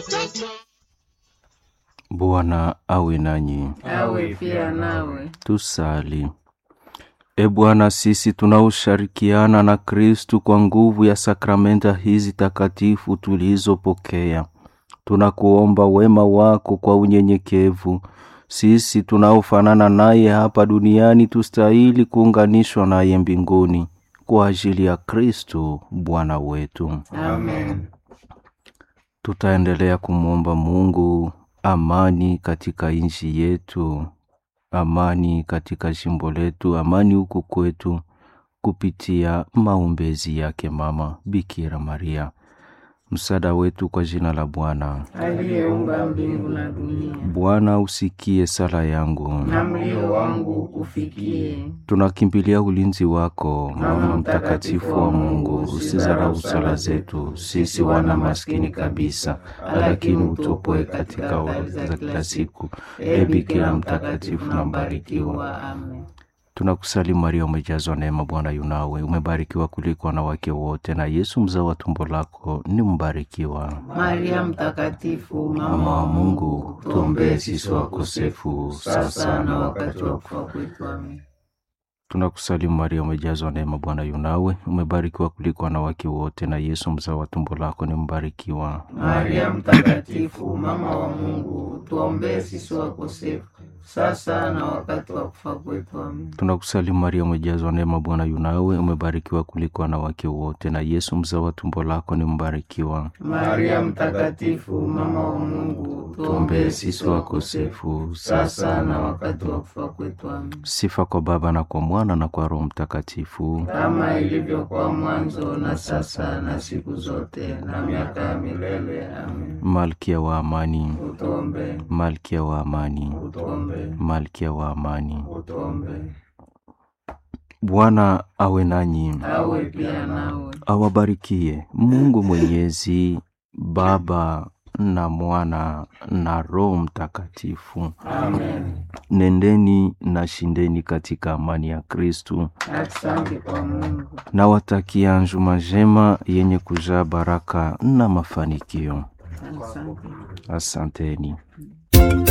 Bwana awe nanyi. awe pia nawe. Tusali. E Bwana, sisi tunaoshirikiana na Kristu kwa nguvu ya sakramenta hizi takatifu tulizopokea, tunakuomba wema wako kwa unyenyekevu. Sisi tunaofanana naye hapa duniani tustahili kuunganishwa naye mbinguni kwa ajili ya Kristu Bwana wetu. Amen. Tutaendelea kumwomba Mungu amani katika nchi yetu, amani katika jimbo letu, amani huku kwetu, kupitia maombezi yake Mama Bikira Maria, msaada wetu kwa jina la Bwana. Aliyeumba mbingu na dunia, Bwana usikie sala yangu, na mlio wangu ukufikie. tunakimbilia ulinzi wako, Mama mtakatifu wa Mungu. Usizarau sala zetu sisi wana maskini kabisa, lakini utupoe katika ovu za kila siku. E Bikira mtakatifu na mbarikiwa, Amen. tunakusalimu Maria, umejazwa neema, Bwana yunawe, umebarikiwa kuliko wanawake wote, na Yesu mzao wa tumbo lako ni mbarikiwa. Maria mtakatifu, Mama wa Mungu, tuombee sisi wakosefu, sasa na wakati wa kufa kwetu. Amen. Tunakusalimu Maria, umejazwa neema, Bwana yunawe, umebarikiwa kuliko wanawake wote, na Yesu mzao wa tumbo lako ni mbarikiwa. Maria mtakatifu, mama wa Mungu, tuombee sisi wakosefu, sasa na wakati wa kufa kwetu. Amen. Tunakusalimu Maria, umejazwa neema, Bwana yunawe, umebarikiwa kuliko wanawake wote, na Yesu mzao wa tumbo lako ni mbarikiwa. Maria mtakatifu, mama wa Mungu, Tuombee sisi wakosefu, sasa na wakati wa kufa kwetu. Amen. Sifa kwa Baba na kwa Mwana na kwa Roho Mtakatifu. Kama ilivyokuwa mwanzo, na sasa, na siku zote, na miaka ya milele. Amen. Malkia wa amani, Utuombee, Malkia wa amani, utuombee, Malkia wa amani. utuombee. Bwana awe nanyi, Awe pia nawe. awabarikie Mungu Mwenyezi, Baba na Mwana na Roho Mtakatifu. Amen. Nendeni na shindeni katika amani ya Kristu. Asante kwa Mungu. Nawatakia njuma njema yenye kujaa baraka na mafanikio. Asante. Asanteni.